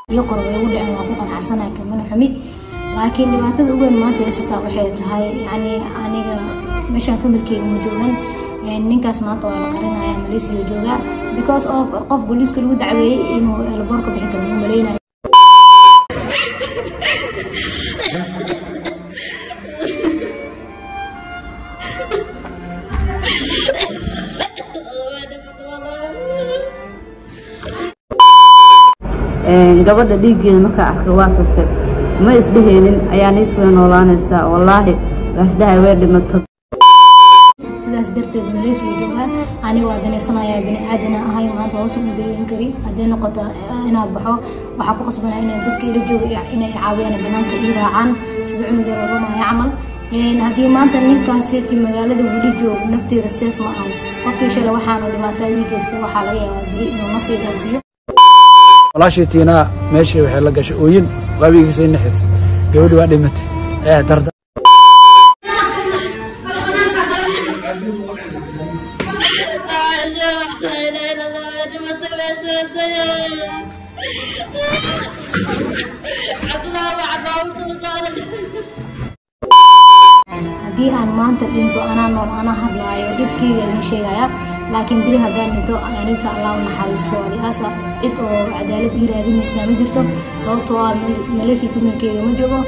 iyo qor way ugu dhicin waa ku qanacsanahay kamana xumi laakiin dhibaatada ugu weyn maanta haysataa waxay tahay yacni aniga meeshaan familkeyga ma joogan ninkaas maanta waa la qarinaya malaysia jooga because of qof booliiska lagu dacweeyey inuu elboorka bixi karo ma malaynayo gabadha dhiiggeeda markaa arkay waa sase ma isdheheynin ayaa niidtu way noolaanaysaa wallaahi waasdhahay way dhimatay sidaas darteed malaysia jooga aniga waa danaysanayaa bini aadana ahay maanta hoos ugu dayan kari hadday noqoto inaa baxo waxaa ku qasbanaa inay dadka ila jooga inay caawiyaan banaanka ii raacaan sida cunuga rabamaya camal haddii maanta ninkaaseti magaalada weli joogo nafteeda seef ma ahan qofkii shalay waxaanu dhibaatada ii geystay waxaa laga yaabaa beri inuu nafteeda arsiyo walaashii tiinaa meeshii waxay la gashay ooyin waabigiisay naxis gabadhi waa dhimatay ee darda haddii aan maanta dhinto anaa nool anaa hadlaayo dhibkeyga idin sheegaya laakiin beri haddaan dhinto aninta allah u naxariisto aliyaasa cid oo cadaalad ii raadinaysaa ma jirto sababtoo ah malaysia familkeyga ma joogo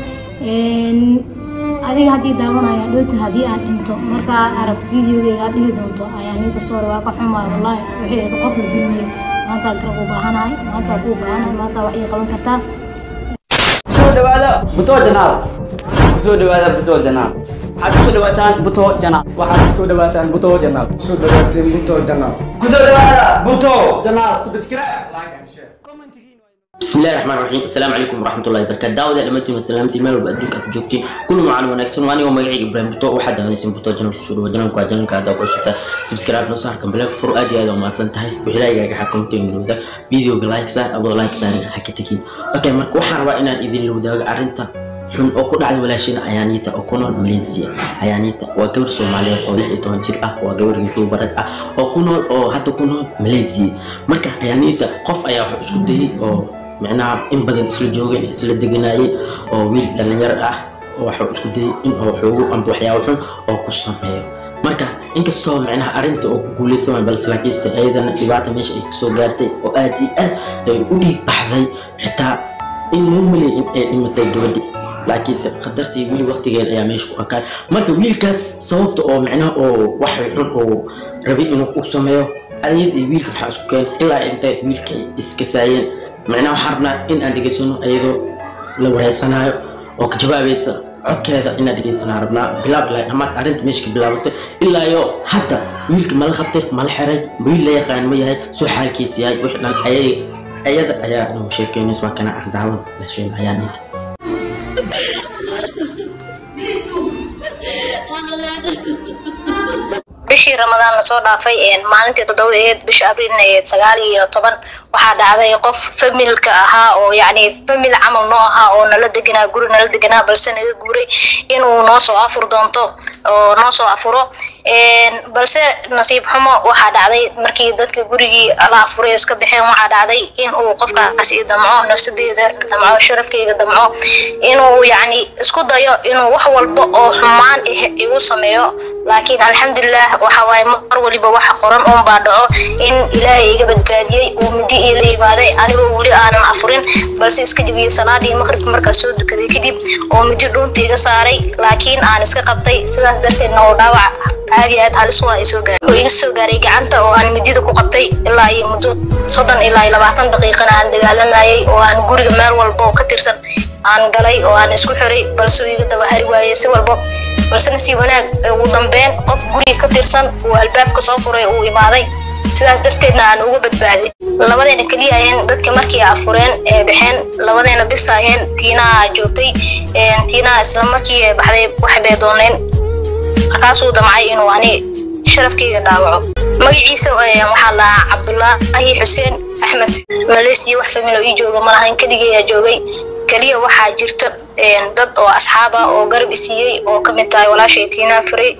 adiga haddii daawanaya dhowta haddii aan dhinto markaa aragto videogeyga aad dhihi doonto ayaa ninta soore waa ka xumaay wallaahi waxay ahayd qof la dulmiyey maanta garab u baahanahay maanta ku baahanahay maanta wax ii qaban kartaa kusoo dhawaada buto janaal kusoo dhawaada buto janaal waxaad kusoo dhawaataan buto janaal waxaad kusoo dhawaataan buto janaal soo dhawaateen buto janaal kusoo dhawaada buto janaal subscribe like and share بسم الله الرحمن الرحيم السلام عليكم ورحمة الله وبركاته دعوة لمتي وسلامتي مال وبأدوك أكجوكتي كل معنا ونكسن واني ومقعي إبراهيم بطوء وحد من اسم بطوء جنب سورة وجنب كواجنب كادا وقشتا سبسكرايب نصار كم بلاك فرو أدي هذا وما سنتهي وحلاقي يا حكم تيم لودا فيديو لايك سار أبو لايك سار حكي تكين أوكي مركو حروا إنا إذن لودا أرنتا xun oo ku dhacday walaashina ayaaniita oo ku nool malaysia ayaaniita waa gabar soomaaliyeed oo lix iyo toban jir ah waa gabar youtubarad ah oo ku nool oo hadda ku nool malaysia marka ayaaniita qof ayaa wax isku dayay oo micnaha in badan isla joogeen isla deganaayeen oo wiil dhalinyaro ah oo waxuu isku dayay in uu xoogo amba waxyaabo xun oo ku sameeyo marka inkastoo micnaha arrinta oo ku guuleysan waay balse laakiinse ayadana dhibaata meesha ay kasoo gaartay oo aad iyo aad ay u dhiig baxday xitaa in loo maleeyay in ay dhimatay gabadhi laakiinse qadartii weli waqtigeeda ayaa meesha ku arkaay marka wiilkaas sababta oo micnaha oo wax xun oo rabay inuu u sameeyo ayad iyo wiilka waxaa isku keen ilaa intay wiilka ay iskasaayeen micnaha waxaan rabnaa in aan dhegaysano ayadoo la wareysanaayo oo ka jawaabaysa codkeeda inaan dhegaysanaa rabnaa bilaab ilaa dhammaad arrinta meesha ka bilaabatay ilaa iyo hadda wiilka mala qabtay mala xiray wiil la yaqaan ma yahay soo xaalkiisa yahay wixii dhan ayay ayada ayaa inuu sheekeynayso waa kana aan daawan dhasheen ayaan inta bishii ramadaan lasoo dhaafay maalintii toddoba aheed bisha abriilna aheed sagaal iyo toban waxaa dhacday qof familka ahaa oo yacni famil camal noo ahaa oo nala deganaa guri nala deganaa balse naga guuray inuu noo soo afur doonto oo noo soo afuro balse nasiib xumo waxaa dhacday markii dadka gurigii la afuray iska baxeen waxaa dhacday in uu qofkaasi damco nafsadeeda damco sharafkeyga damco inuu yacni isku dayo inuu wax walba oo xumaan ah igu sameeyo laakiin alxamdulilah waxa waaye mar waliba waxa qoran uun baa dhaco in ilaahay iga badbaadiyey uu midi iila yimaaday anigoo weli aanan afurin balse iska jibiyey salaadii maqribka markaa soo dukaday kadib oo midi dhuunta iga saaray laakiin aan iska qabtay sidaas darteedna oo dhaawac aad iyo aad halis waa isoo gaaray oo iga soo gaaray gacanta oo aan midida ku qabtay ilaa iyo muddo soddon ilaa iyo labaatan daqiiqana aan dagaalamayay oo aan guriga meel walba oo ka tirsan aan galay oo aan isku xiray balse uu iga daba hari waayey si walbo balse nasiib wanaag ugu dambeyn qof guriga ka tirsan uu albaabka soo furay uu imaaday sidaas darteedna aan uga badbaaday labadeena keliya aheen dadka markii afureen ee baxeen labadeena bis aheen tiinaa joogtay tiinaa isla markii baxday wax bay dooneen markaasuu damcay inuu ani sharafkeyga dhaawaco magaciisa waxaa lahaa cabdulaahi xuseen axmed malaysia wax familo ii jooga malahayn keligeeyaa joogay keliya waxaa jirta dad oo asxaab ah oo garab isiiyey oo kamid tahay walaashay tiinaa furay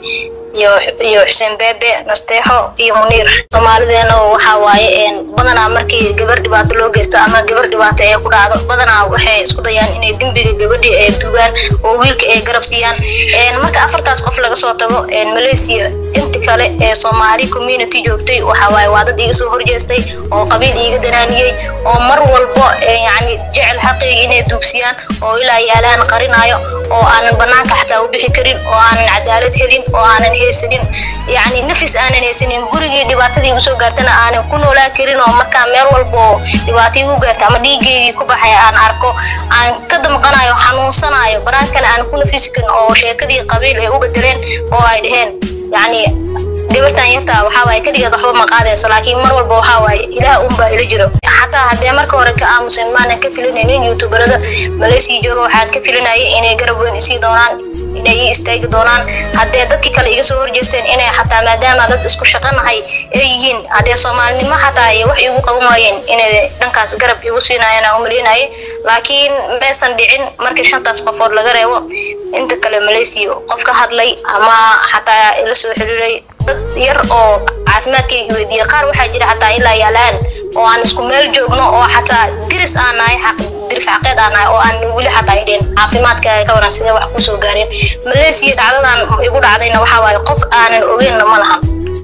iyo iyo xuseen beebe nasteexo iyo muniir soomaalideena waxaa waaye badanaa markii gabar dhibaato loo geysto ama gabar dhibaato ee ku dhacdo badanaa waxay isku dayaan inay dembiga gabadhi ee dugaan oo wiilka ay garab siiyaan marka afartaas qof laga soo tago malaysia inta kale ee soomaali community joogtay waxaa waaye waa dad iga soo horjeestay oo qabiil iiga danaaniyey oo mar walbo yacni jecel xaqiyga inay duugsiyaan oo ilaa yaalaan qarinayo oo aanan banaanka xataa u bixi karin oo aanan cadaalad helin oo aanan haysanin yacni nafis aanan haysanin gurigii dhibaatadii usoo gaartana aanan ku noolaan karin oo markaa meel walba oo dhibaatay ugu gaarta ama dhiigeygii ku baxay aan arko aan ka damqanayo xanuunsanayo banaankana aan ku nafisi karin oo sheekadii qabiil ay u bedeleen oo ay dhaheen yacni gabartan yartaa waxaa waaye keligeed waxba ma qaadaysa laakiin mar walba waxaa waaye ilaah unbaa ila jiro xataa haddee marka hore ka aamusan maanan ka filinaynin youtuberada malaysia jooga waxaan ka filinayay inay garab weyn isii doonaan inay ii istaagi doonaan haddee dadkii kale iga soo horjeesteen inay xataa maadaama dad isku shaqanahay ay yihiin haddee soomaalinimo xataa ay wax iigu qaban waayeen inay dhankaas garab igu siinaayeen aan u malinayay laakiin maysan dhicin markii shantaas qofood laga reebo inta kale malaysia qof ka hadlay ama xataa ila soo xiriiray dad yar oo caafimaadkayga weydiiyey qaar waxaa jira xataa ilaa yaalaan oo aan isku meel joogno oo xataa diris aan nahay xaq diris xaqeed aan nahay oo aan weli xataa idhin caafimaadka ka waran sidee wax kusoo gaareen malaysia dhacdadan igu dhacdayna waxaa waaye qof aanan ogeynna ma lahan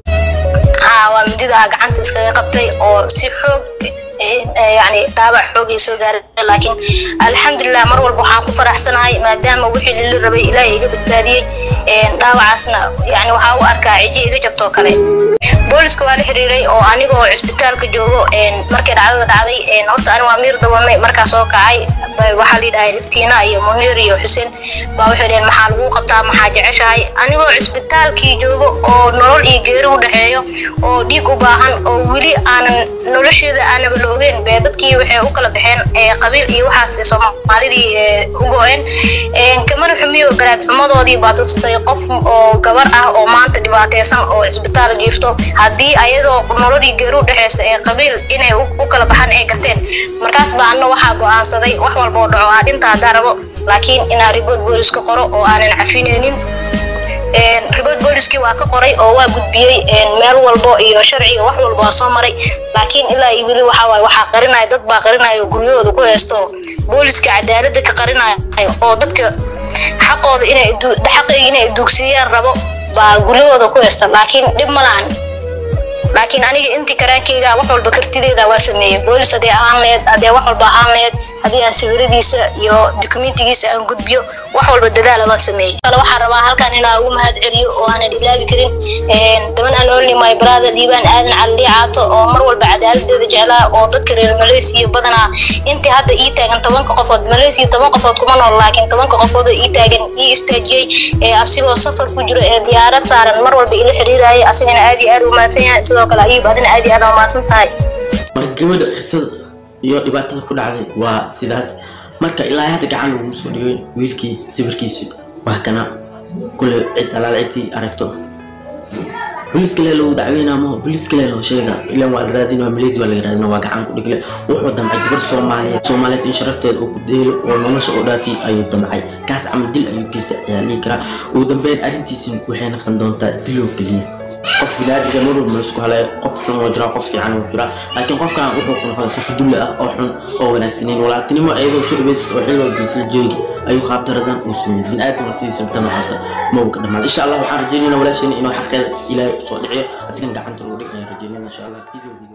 haa waa mididaa gacanta iskaga qabtay oo si xoog yani dhaawac xoogay soo gaaray laakiin alxamdulilah mar walba waxaan ku faraxsanahay maadaama wixii lili rabay ilaahay iga badbaadiyey dhaawacaasna yani waxaa u arkaa cijo iga jabtoo kale booliska waa la xiriiray oo aniga oo cisbitaalka joogo markay dhacdada dhacday horta ani waa miir dabanay markaa soo kacay waxaa la yidhahay tiina iyo muniir iyo xuseen baa waxay dhaheen maxaa lagu qabtaa maxaa jeceshahay anigoo cisbitaalkii joogo oo nolol iyo geeri u dhexeeyo oo dhiig u baahan oo weli aanan nolosheeda aanaba la ogeyn bee dadkii waxay u kala baxeen qabiil iyo waxaas soomaalidii u go-een kamana xumiyo garaad xumadoodii baa tusisay qof oo gabar ah oo maanta dhibaateysan oo cisbitaal jiifto haddii ayadoo nololii geeri u dhexeysa ee qabiil inay u kala baxaan ay garteen markaas baa anna waxaa go-aansaday wax walba oo dhaco aa dhinta haddaa rabo laakiin inaa ribood booliska qoro oo aanan cafinaynin ribood booliskii waa ka qoray oo waa gudbiyey meel walbo iyo sharciga wax walba waa soo maray laakiin ilaa iyo weli waxaa waaye waxaa qarinaya dad baa qarinaya oo guryahooda ku haysto booliska cadaaladda ka qarinaya oo dadka xaqooda inay xaqayga inay duugsiiyaan rabo baa guryahooda ku haysta laakiin dhib ma lahan laakiin aniga intii karaankeyga wax walba kartideeda waa sameeyey boolis haddii ahaan leed haddee wax walba ahaan leed haddii aan sawiradiisa iyo dokumentigiisa aan gudbiyo wax walba dadaala baan sameeyey kale waxaan rabaa halkan inaan ugu mahad celiyo oo aanan ilaabi karin daban aan olni my brother dhiibaan aadan cali caato oo mar walba cadaaladeeda jeclaa oo dadka reer malaysia badanaa intii hadda ii taagan tobanka qofood malaysia toban qofood kuma nool laakiin tobanka qofood oo ii taagan ii istaajiyey ee asigoo safar ku jiro ee diyaarad saaran mar walba ila xiriiraya asigana aad iyo aad u mahadsan yahay sidoo kale ayuub adina aad iyo aad u mahadsan tahay marka gabadha qisada iyo dhibaatada ku dhacday waa sidaas marka ilaa hadda gacan laguma soo dhigay wiilkii sawirkiisu waa kana kule cid alaal ciddii aragto booliska lee lagu dacweynaa ma booliska lee loo sheega ilan waa la raadina malaysia waa laga raadina waa gacan ku dhigle wuxuu damcay gabar soomaaliyeed soomaaliyeed in sharafteeda uu ku deelo oo nolosha oo dhaafi ayuu damcay kaas camal dil ayuu geysta ayaa dhihi karaa ugu dambeyn arrintiisi waxay noqon doontaa diloo keliya qof bilaadiga mar walba laisku halayo qof xun oo jira qof fiican oo jira laakiin qofkan wuxuu ku noqday qof dulle ah oo xun oo wanaagsaneyn walaaltinimo ayadoo soo dhaweysat oo xil walba isla joogi ayuu qaabtaradan uu sameeyey bin aadam sidiisa tama harta maba ka dhamaan insha allah waxaan rajeynayna walaasheena inuu xaqeeda ilaahay usoo dhiciyo asigan gacanta lagu dhig ayaan rajeynayna insha allah video video